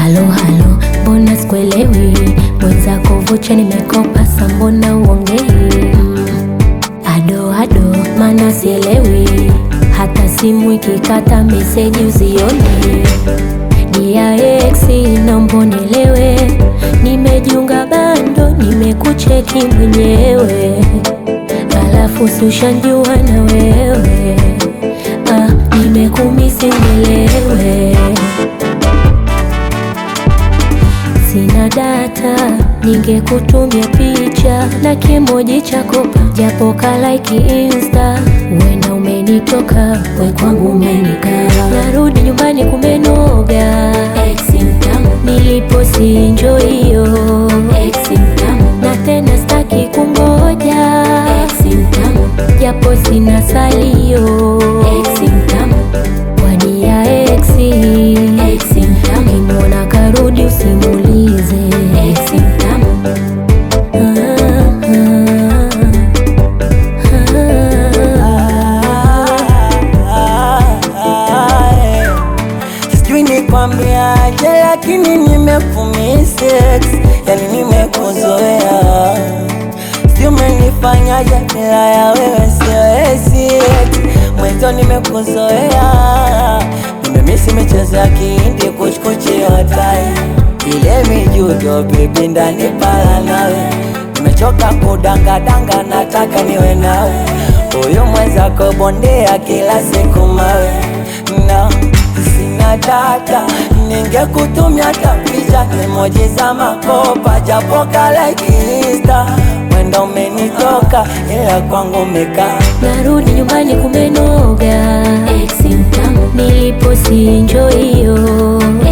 Halo halo, mbona sikuelewi? Mwenzako vocha nimekopa, sa mbona uongei? Mm, Ado ado, mana sielewi, hata simu ikikata meseji uzioni. Dia ex naomba unielewe, nimejiunga bando, nimekucheki mwenyewe, alafu si ushanjua na wewe ah, nimekumisi nielewe Sina data, ningekutumia picha na kimoji cha kopa, japo kalaiki insta. Wenda umenitoka, we kwangu umenikaa. Narudi nyumbani kumenoga, ex mtamu, nilipo si enjoy hiyo, ex mtamu, na tena staki kungoja, ex mtamu, japo sina salio, ex mtamu, wadia ex, ex mtamu, kimwona karudi usimulize, ex mtamu. Sijui nikwambiaje, lakini nimekumisex, yani nimekuzoea. Sijui umenifanyaje, bila ya wewe siwezi. Mwenzo nimekuzoea, nimemisi michezo ya kihindi, kuchkuchi hotai ile mijudo, bebi ndani pala nawe Nimechoka kudangadanga, nataka niwe nawe. Huyu mwenzako bondea kila siku mawe na sina data, ningekutumia hata picha emoji za makopa, japo kalaiki insta. Wenda umenitoka ila kwangu umekaa Narudi nyumbani kumenoga, ex mtamu, nilipo si enjoy hiyo,